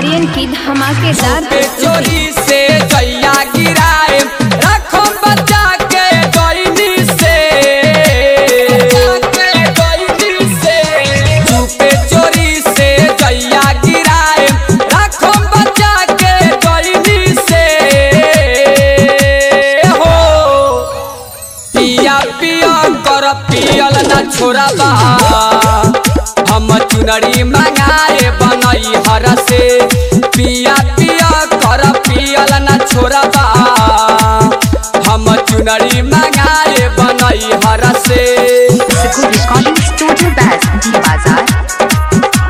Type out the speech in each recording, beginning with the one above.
आर्यन की धमाकेदार पे प्रस्तुति चोरी से जैया गिराए रखो बचा के डोइनी से चुपे चोरी से जैया गिराए रखो बचा के डोइनी से हो पिया पिया कर पियल न छोड़बा हम चुनरी मंगाए बनई हर से पिया पिया कर पियल न छोड़बा हम चुनरी मंगाए बनई हर से Siku Recording Studio Baz, D Bazar.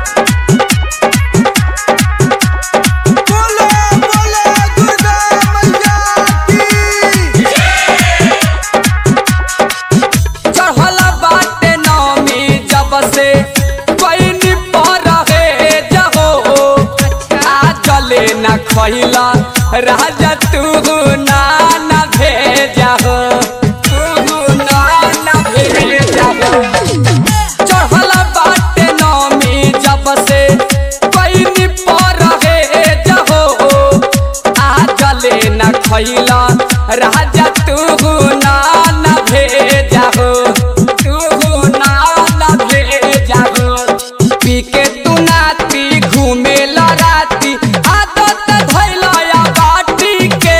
चढ़ल बाटे नौमी जब से पैनी पर रहे जहो आ चले न खैला राजा तू ना न भेजा हो तू ना न भेजा हो चढ़ल बाटे नौमी जब से पैनी पर रहे जहो आ चले न खैला राजा तू ना न भेजा हो तू ना न भेजा हो पी के तू नाती घूमे राती आदत धैला या बाटी के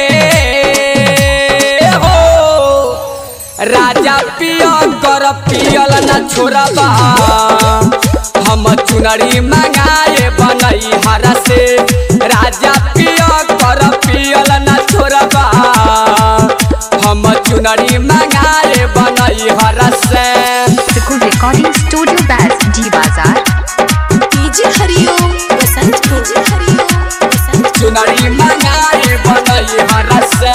हो राजा पिया कर पियल न छोड़बा हम चुनरी मंगाए बनई हर से राजा पिया कर पियल न छोड़बा हम चुनरी मंगाए बनई हर से Siku Recording Studio Baz, D Bazar. DJ Hariom Basant को डीजे हरिओम बसंत चुनरी मंगाए बनई हर से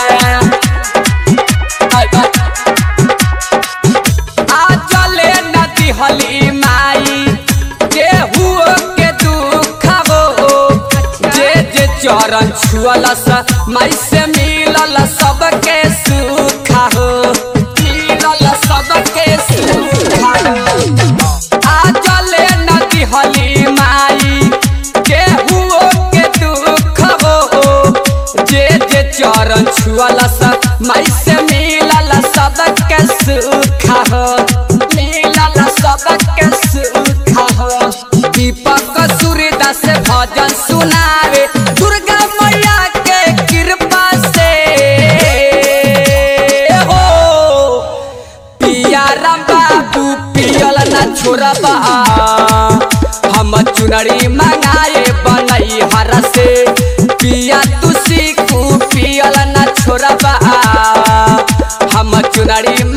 आ चले नदी हली माई केहू के दुख हो जे जे चरण छुअलस माई से मिलल सबके सुख हो मिलल सबके सुख हो आ चले नदी हली माई केहू के दुख हो जे जे चरण छुअलस माई से मिलल सबके सुख हो मिलल सबके सुख हो दीपक सूर्यदास भजन सुनावे दुर्गा मैया के कृपा से हो पिया राम बाबू पियल न छोड़बा हम चुनरी मंगाए बनई हर से पिया तू सीखू पियल न छोड़बा हम चुनरी